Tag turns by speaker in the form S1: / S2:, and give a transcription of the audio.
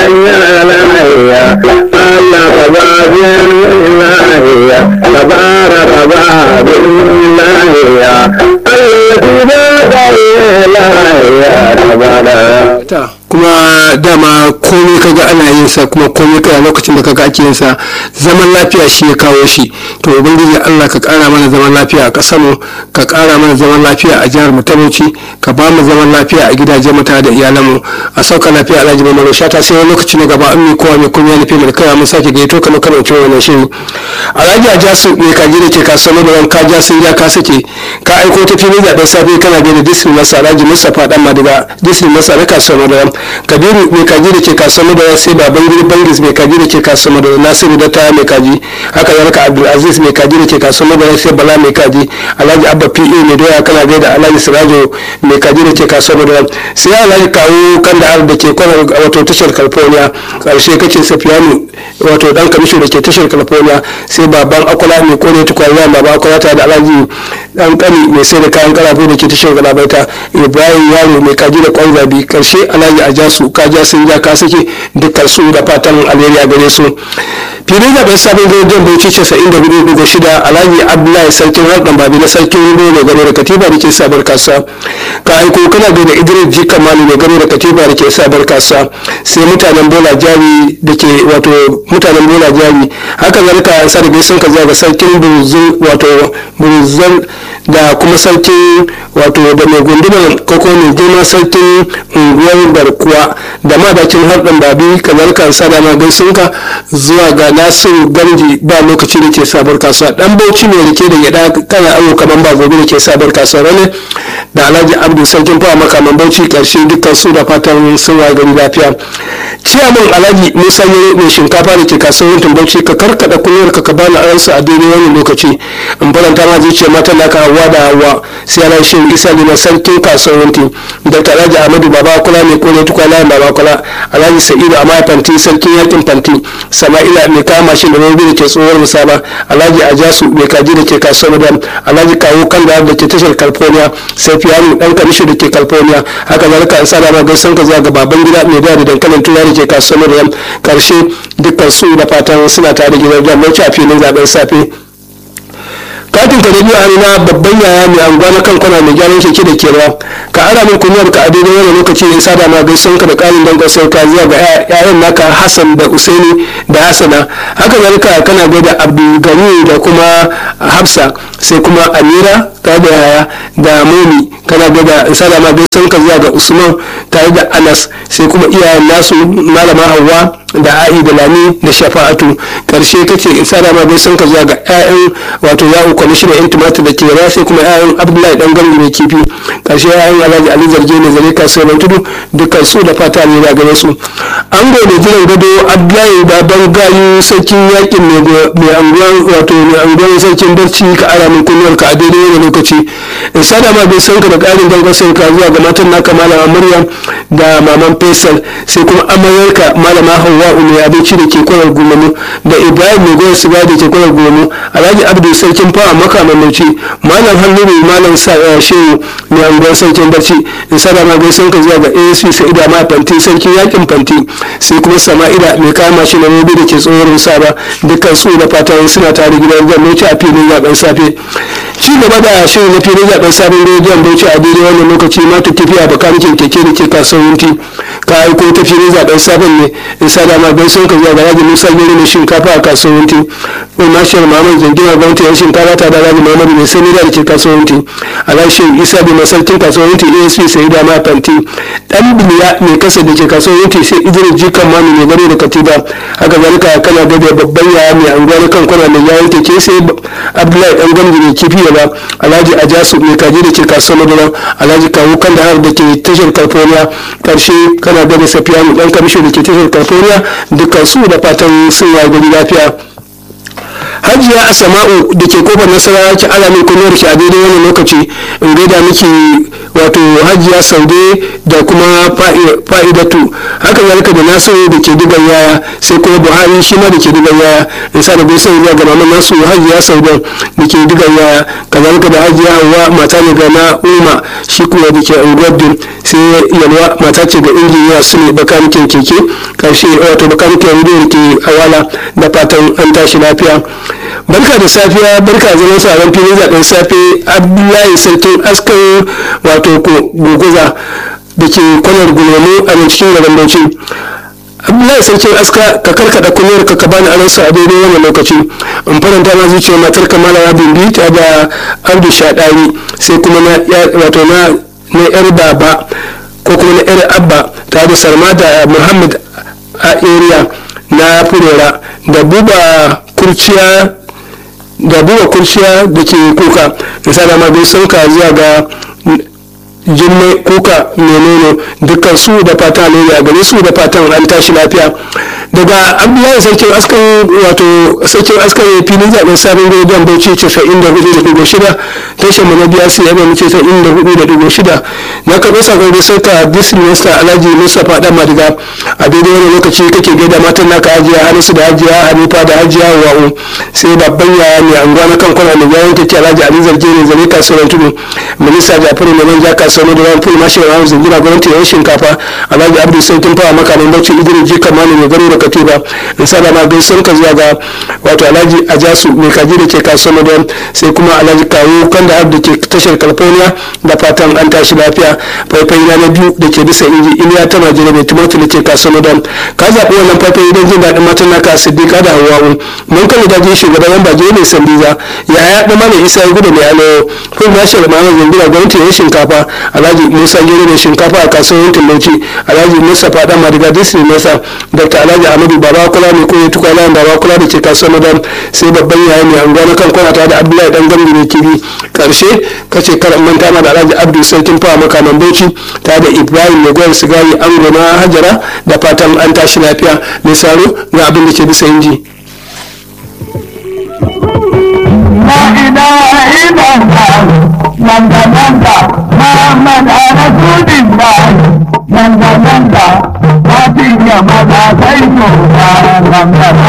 S1: lahiya Allah ka ba biyan lahiya ka bara ka ba bin lahiya Allah ki ba ka lahiya ka bara
S2: ta kuma dama komai kaga ana yin sa kuma komai kai a lokacin da kaga ake yin sa zaman lafiya shi ya kawo shi to ubangiji Allah ka kara mana zaman lafiya a kasar mu ka kara mana zaman lafiya a jihar mu ta Bauchi ka ba mu zaman lafiya a gidajen mu tare da iyalan mu a sauka lafiya Alhaji Mamman Shata sai wani lokaci na gaba an mi kowa mai kuma ya nufi mu da kai mun sake gaito kamar kana cewa wannan shiri Alhaji Ajasu ne ka ji da ke kasuwa da ran ka ja sun ja ka sake ka aiko ta fili zaben safe kana da disney masa Alhaji Mustapha dan Madiga disney masa na kasuwa da kabiru mai kaji da ke kasuwar madara sai baban gidi bangis mai kaji da ke kasuwar madara nasiru da taya mai kaji haka zalika abdulaziz mai kaji da ke kasuwar madara sai bala mai kaji alhaji abba pa mai doya kana gaida alhaji sirajo mai kaji da ke kasuwar madara sai alhaji kawo kan da da ke kwanar wato tashar california karshe kace safiyanu wato dan kamisho da ke tashar california sai baban akwala mai kone tukwarya baba akwala tare da alhaji dan kani mai sai da kayan karafu da ke tashar galabaita ibrahim yaro mai kaji da kwan zabi karshe alhaji a ja su ka ja sun ja ka sake dukkan su da fatan alheri a gare su filin zaben sabon gidan bauchi casa'in da hudu dugu shida alhaji abdullahi sarkin harɗan babi na sarkin rubo mai gano da katiba da ke sabar kasuwa ka aiko kana da idris ji kamalu mai gano da katiba da ke sabar kasuwa sai mutanen bola jari da ke wato mutanen bola jari haka zalika sa da gaisun ka zuwa ga sarkin burzun wato burzun da kuma sarkin wato da mai gundumar koko mai girma sarkin unguwar garkuwa da madakin harɗin babi kazalika sada ma gaisunka zuwa ga nasiru gamji ba lokaci da ke sabar kasuwa dan bauchi ne rike da gyada kana awo kaman ba gobe da ke sabar kasuwa rane da alhaji abdu sarkin fawa makaman bauchi karshe dukkan su da fatan sun wa gari lafiya ciyaman alhaji musa ne mai shinkafa da ke kasuwar bauchi ka karkada kunyar ka ka bani aransa a daidai wani lokaci in faranta ma zuciya mata da ka hawa da hawa sai ana shi isa ne sarkin kasuwanci dr alhaji ahmadu baba kula mai kone tukwana baba kula alhaji sa'idu amma fanti sarkin yakin fanti sama'ila mai kama shi da robi da ke tsohuwar musaba alhaji ajasu mai kaji da ke kasuwar madam alhaji kawo kan da ke tashar california sai fiyanu dan kamishi da ke california haka zalika an sada ma gaisan ka zuwa ga baban gida mai da da dankalin tura da ke kasuwar madam karshe dukkan su da fatan suna tare gidan jami'ai a filin zaben safe katin ka biyu a na babban yaya mai anguwa na kan kwana mai gyaran keke da kewa ka ara min kunyar ka a daidai wani lokaci ne sada ma gaison ka da ƙarin don kasar ka zuwa ga yayan naka hassan da usaini da hasana haka zalika kana gaida abdulgani da kuma hafsa sai kuma amira tare da yaya da momi kana gaida sada ma gaison ka zuwa ga usman tare da anas sai kuma iyayen nasu malama hawa da a'i da lami da shafa'atu karshe kace in sada ma gaison ka zuwa ga 'ya'yan wato ya'u kwamishinan yan tumatir da ke yara sai kuma 'ya'yan abdullahi dan gangu mai kifi karshe 'ya'yan alhaji ali zarge ne zare kasuwar tudu dukkan su da fata ne da gare su an gode jiran gado abdullahi baban gayu sarkin yakin mai anguwan wato mai anguwan sarkin barci ka ara min kunyar ka a daidai wani lokaci in sada ma gaison ka da ƙarin dangon sai ka zuwa ga matan naka malama maryam da maman faisal sai kuma amaryarka malama hawa'u mai abinci da ke kwanar gumamu da ibrahim mai goyon siga da ke kwanar gumamu alhaji abdu sarkin fawa makaman mauci malam halluru malam shehu mai anguwar sarkin barci in sada ma gaisun ka zuwa ga asp sa'ida ma fanti sarkin yakin fanti sai kuma sama'ila mai kama shi na robe da ke tsohon musaba dukkan su da fatan suna tare gidan gwamnati a filin zaben safe ci gaba da shirin na filin zaben sabon rediyon bauchi a daidai wannan lokaci ma ta tafiya bakanikin keke da ke kasuwanci ka aiko ta filin zaben sabon ne in sada ma gaisun ka zuwa ga rajin musa gero mai shinkafa a kasuwanci mai mashiyar mamman zangina gwamnati yan shinkafa ta da rajin mamadu mai sani da ke kasuwanci alashin isa bi masarkin kasuwanci asp sai da ma fanti dan biliya mai kasa da ke kasuwanci sai idris jikan mami mai gado da katiba haka zalika kana gada babban yaya mai anguwa kan kwana mai yawon keke sai abdullahi dan gamji mai kifi ba alhaji ajasu mai kaji da ke kasuwar madara alhaji kawo kan da har da ke tashar california karshe kana gada safiya mu dan kamisho da ke tashar california dukkan su da fatan sun ya gari lafiya hajiya asama'u da ke kofar nasara ki ala min kunyar ki a daidai wani lokaci in gaida miki wato hajiya saude da kuma fa'idatu haka zalika da nasiru da ke digan yaya sai kuma buhari shi ma da ke digan yaya in sa da gaisa zuwa ga maman nasu hajiya saude da ke digan yaya kazalika da hajiya hawa mata ne ga na umma shi kuma da ke unguwar sai yalwa mata ce ga injiniya su ne bakanikin keke karshe wato bakanikin rediyo ke awala da fatan an tashi lafiya barka da safiya barka da zaman sauran filin zaben safe abdullahi sarkin askan wato guguza da ke kwanar gulomu a nan cikin garin bauchi abdullahi sarkin aska ka karkada kunyar ka ka bani aransa a daidai wannan lokaci in faranta ma zuciya matar kamala ya bimbi ta da abdu shaɗari sai kuma na wato na na yar baba ko kuma na yar abba ta da sarma da muhammad a area na furera da buba kurciya da buba kurciya da ke kuka da sada ma bai sauka zuwa ga jimmai kuka menene dukkan su da fata ne a gare su da fatan an tashi lafiya daga abdullahi sarkin askan wato sarkin askan filin zaben sabon rediyon bauchi casa'in da hudu da dubu shida tashar mu na biya su yaba mu casa'in da hudu da dubu shida na karɓi sakon da sauka district minister alhaji mustapha dan madiga a daidai wani lokaci kake gaida matan naka hajiya harisu da hajiya hanifa da hajiya wa'u sai babban yaya mai anguwa na kan kwana da yawon take alhaji ali zargin zare kasuwar tudu minista jafaru mai manja kasuwar da ran full mashi ran zingina gwamnati yan shinkafa alhaji abdu sautin fawa makamin bauchi idris ji kamani mai garo da katiba in sada ma gaisuwar ka zuwa ga wato alhaji ajasu mai kaji da ke kasuwar da sai kuma alhaji kawo kan da da ke tashar california da fatan an tashi lafiya faifai na na biyu da ke bisa inji iliya ta majina mai tumatir da ke kasuwar da ka zaɓi wannan faifai don jin daɗin matan naka siddiqa da hawa'u mun kan da je shugaban yan baje mai sandiza yaya da mana isa ya gudu mai alo full mashi da ma'amar zingina gwamnati yan shinkafa alhaji musa gero mai shinkafa a kasuwar tulauci alhaji mustapha dan madiga district masa dr alhaji amadu baba kula mai koyi tukwana baba kula da ke kasuwar madam sai babban yaya mai anguwa na kan kwana tare da abdullahi dan gambi mai kibi karshe kace kar manta ma da alhaji abdu sarkin fawa makaman bauchi tare da ibrahim mai gwar sigari ango na hajara da fatan an tashi lafiya mai saro ga abin da ke bisa inji.
S1: La ilaha illallah Nanda nanda Muhammad Rasulullah Nanda nanda Hatinya maza sai mu Nanda